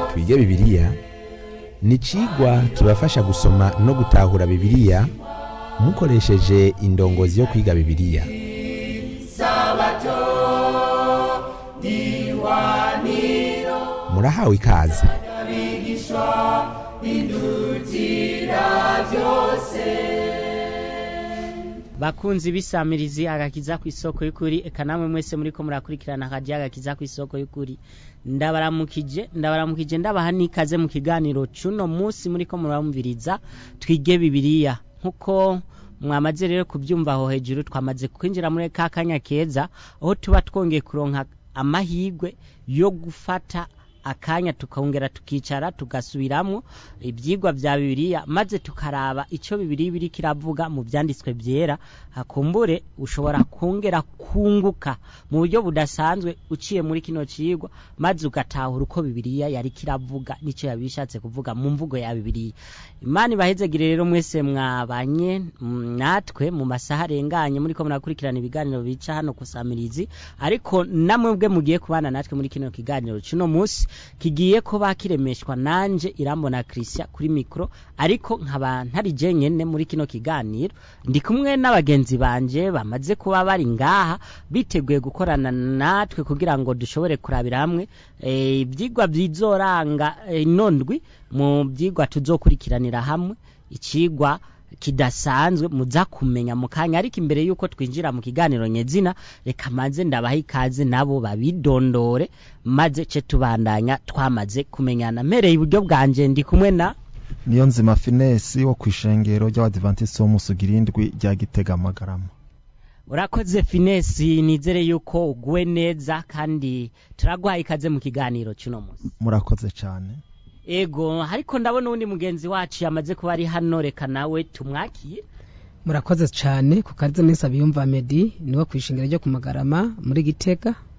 twige bibiliya ni icigwa kibafasha gusoma no gutahura bibiliya mukoresheje indongozi yo kwiga bibiliya murahawe ikaze bakunzi bisamirizi agakiza ku isoko y'ukuri eka namwe mwese muriko murakurikirana akaji agakiza ku isoko y'ukuri ndabaramukije ndabaramukije ndabaha n'ikaze mu kiganiro cuno munsi muriko murabumviriza twige bibiliya nkuko mwamaze rero kubyumva aho hejuru twamaze kwinjira muri ka kanya keza aho tuba twongeye kuronka amahirwe yo gufata akanya tukongera tukicara tugasubiramwo ibyigwa bya bibiliya maze tukaraba icyo bibiliya biri kiravuga mu byanditswe byera hakumbure ushobora kongera kunguka mu buryo budasanzwe uciye muri kino cigwa maze ugatahura uko bibiliya yari kiravuga n'icyo yabishatse kuvuga mu mvugo ya bibiliya imana ibahezegire rero mwese mwabanye natwe mu masaha arenganye muri ko murakurikirana ibiganiro bica hano kusamirizi ariko namwe bwe mugiye kubana natwe muri kino kiganiro cuno munsi kigiye kuba kiremeshwa nanje irambona Christian kuri mikro ariko nkaba ntari je nyene muri kino kiganiro ndi kumwe n'abagenzi banje bamaze kuba bari ngaha biteguye gukorana natwe kugira ngo dushobore kurabira hamwe ibyigwa bizoranga inondwi mu byigwa tuzokurikiranira hamwe ikigwa kidasanzwe muza kumenya mu kanya ariko imbere yuko twinjira mu kiganiro nyezina reka maze ndabaha ikaze nabo babidondore maze ce tubandanya twamaze kumenyana mpereye iburyo bwanje ndi kumwe na niyo nzima finesi wo ku ishengero ry'abadivantisiti w'umusugira indwi rya gitega amagarama urakoze finesi nizere yuko uguwe neza kandi turaguhaye ikaze mu kiganiro cy'uno munsi murakoze cyane ego ariko ndabona uwundi mugenzi wacu yamaze kuba ari hano reka nawe tumwakiye murakoze cyane ku kariza minsi abiyumva medi niwo ku ishingiro ryo ku magarama muri gitega